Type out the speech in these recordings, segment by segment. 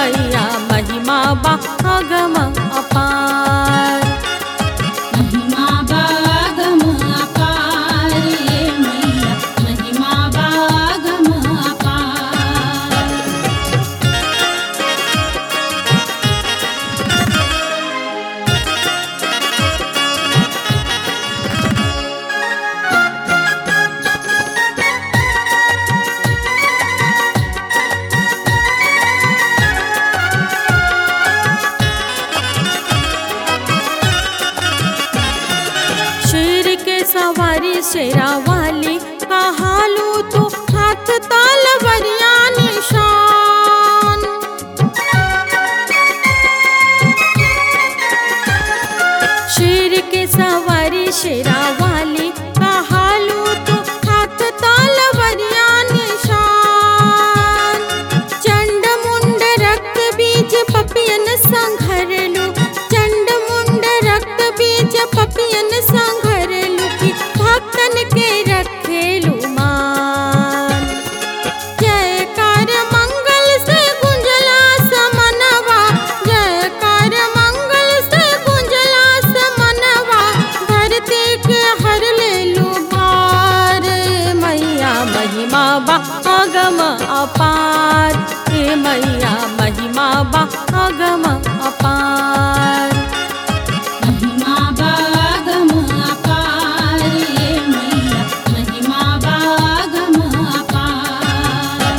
मैया महिमा बा अगम अपार महिमा बागम अपार ये मैया महिमा बागम अपार शेर के सवारी शेरा वाली कहालू तू हाथ तालवरिया निशान शेर के सवारी शेरा वाली कहालू तू हाथ तालवरिया निशान चंड मुंड रक्त बीज पपियन संघरलू चंड मुंड रक्त बीज पपियन संघरलू की भक्तन के रखेलू मान जयकार मंगल से गुंजला समनवा जयकार मंगल से गुंजला समनवा धरती के हर लेलू भार मैया महिमा बा अगम अपार हे मैया महिमा बा अगम अपार महिमा बागम अपार ये मैया महिमा बागम अपार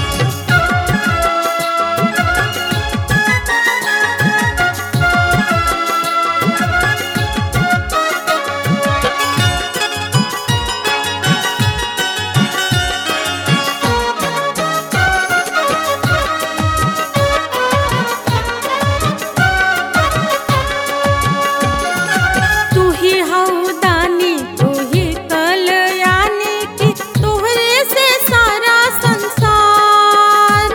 तू ही हऊ दानी तू ही कलयानी की तोहरे से सारा संसार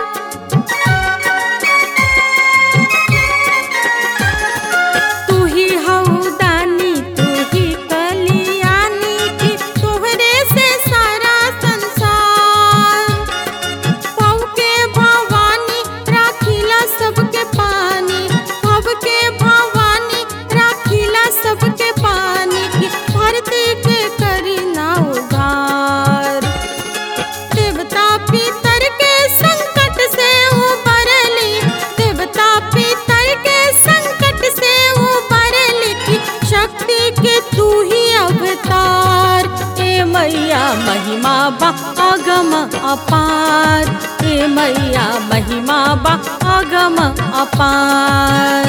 तू ही हऊ दानी तू ही कलयानी की तोहरे से सारा संसार पव के भवानी राखीला सबके पानी पव के भवानी राखीला सबके पानी की धरती के करी ना उधार देवता पितर के संकट से उबरली देवता पितर के संकट से उबरली की शक्ति के तू ही अवतार ए मैया महिमा बा अगम अपार ए मैया महिमा बा अगम अपार